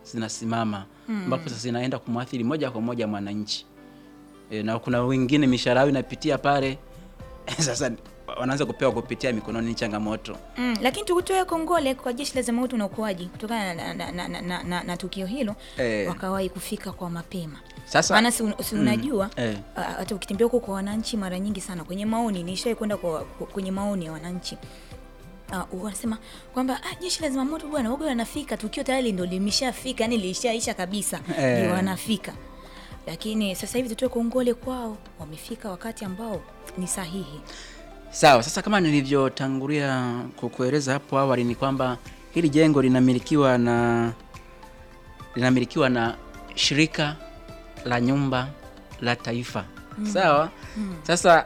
zinasimama ambapo sasa zinaenda kumwathiri moja kwa moja mwananchi e, na kuna wengine mishahara yao inapitia pale sasa wanaanza kupewa kupitia mikononi, ni changamoto. Mm, lakini tukutoe kongole kwa jeshi la zimamoto na uokoaji kutokana na, na, na, na, na, na, na tukio hilo Eh. wakawahi kufika kwa mapema. Sasa- maana si, si unajua Eh. ah, hata ukitembea huko kwa wananchi mara nyingi sana kwenye maoni, nishawahi kwenda kwa, kwa- kwenye maoni ya wananchi Uh, wanasema kwamba ah, jeshi la zimamoto bwana wago wanafika, tukio tayari ndo limeshafika, yani lilishaisha kabisa, Eh. ndio wanafika. Lakini sasa hivi tutoe kongole kwao, wamefika wakati ambao ni sahihi. Sawa, sasa kama nilivyotangulia kukueleza hapo awali ni kwamba hili jengo linamilikiwa na linamilikiwa na shirika la nyumba la taifa. Sawa? Sasa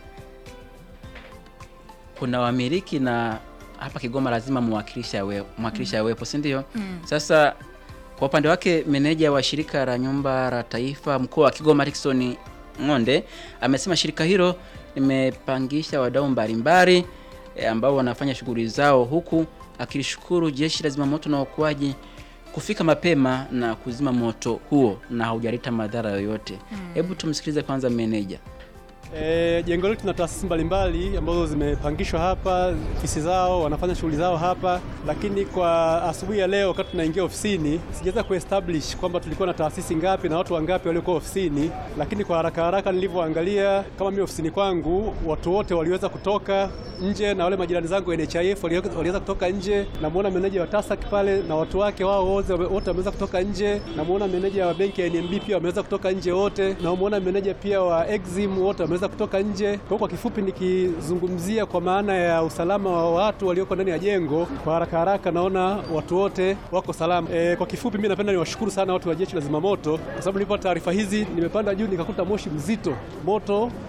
kuna wamiliki na hapa Kigoma lazima mwakilishi awe mwakilishi awepo, si ndio? Sasa kwa upande wake meneja wa shirika la nyumba la taifa mkoa wa Kigoma Rickson Ng'onde amesema shirika hilo limepangisha wadau mbalimbali e, ambao wanafanya shughuli zao huku akilishukuru jeshi la zimamoto na uokoaji kufika mapema na kuzima moto huo na haujaleta madhara yoyote. Hebu tumsikilize kwanza meneja. E, jengo letu tuna taasisi mbalimbali ambazo zimepangishwa hapa, ofisi zao, wanafanya shughuli zao hapa, lakini kwa asubuhi ya leo wakati tunaingia ofisini sijaweza kuestablish kwamba tulikuwa na taasisi ngapi na watu wangapi waliokuwa ofisini, lakini kwa haraka haraka nilivyoangalia, kama mimi ofisini kwangu watu wote waliweza kutoka nje na wale majirani zangu NHIF waliweza waliweza kutoka nje. Namuona meneja wa TASAC pale na watu wake wao wote wote wameweza kutoka nje. Namuona meneja wa benki ya NMB pia wameweza kutoka nje wote. Namuona meneja pia wa Exim wote wameweza kutoka nje. Kwa hiyo kwa kifupi, nikizungumzia kwa maana ya usalama wa watu walioko ndani ya jengo, kwa haraka haraka naona watu wote wako salama. E, kwa kifupi, mimi napenda niwashukuru sana watu wa jeshi la zimamoto kwa sababu nilipo taarifa hizi nimepanda juu nikakuta moshi mzito, moto